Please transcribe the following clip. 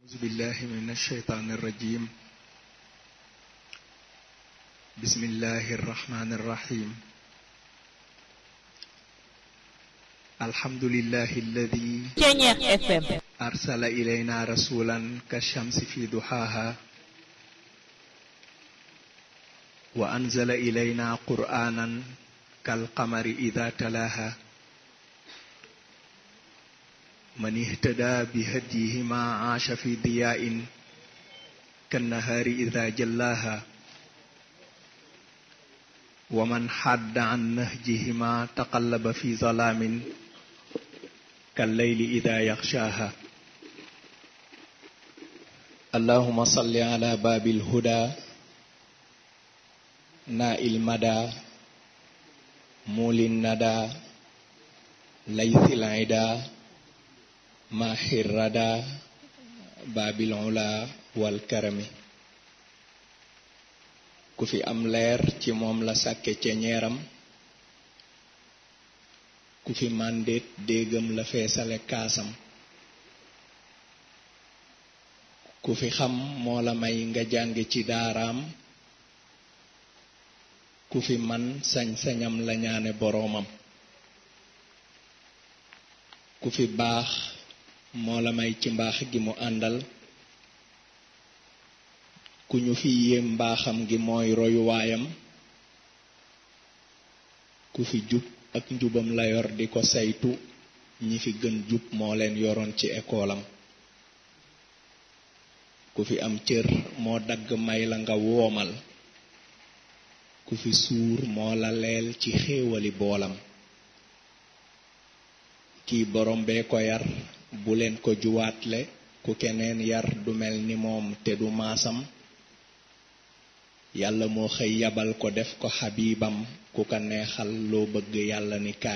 أعوذ بالله من الشيطان الرجيم بسم الله الرحمن الرحيم الحمد لله الذي Ceñeex FM أرسل إلينا رسولا كالشمس في ضحاها وأنزل إلينا قرآنا كالقمر إذا تلاها من اهتدى بهديهما عاش في ضياء كالنهار إذا جلاها ومن حد عن نهجهما تقلب في ظلام كالليل إذا يغشاها اللهم صل على باب الهدى ناء المدى مول الندى ليث العدا maaxi rada baabil ula wal karami ku fi am leer ci moom la sàkke ceñeeram ku fi màndeet déegam la feesale kaasam ku fi xam moo la may nga jàng ci daaraam ku fi man sañ-sañam la ñaane boroomam ku fi baax moo la may ci mbaax gi mu àndal ku ñu fi yéem mbaaxam gi mooy royuwaayam ku fi jub ak njubam la yor di ko saytu ñi fi gën jub moo leen yoroon ci ekoolam ku fi am cër moo dagg may la nga woomal ku fi suur moo la leel ci xéewali boolam kii borom bee ko yar bu leen ko juwaatle ku keneen yar du mel ni moom te du maasam yàlla moo xëy yabal ko def ko xabibam ku ko neexal loo bëgg yàlla ni kaay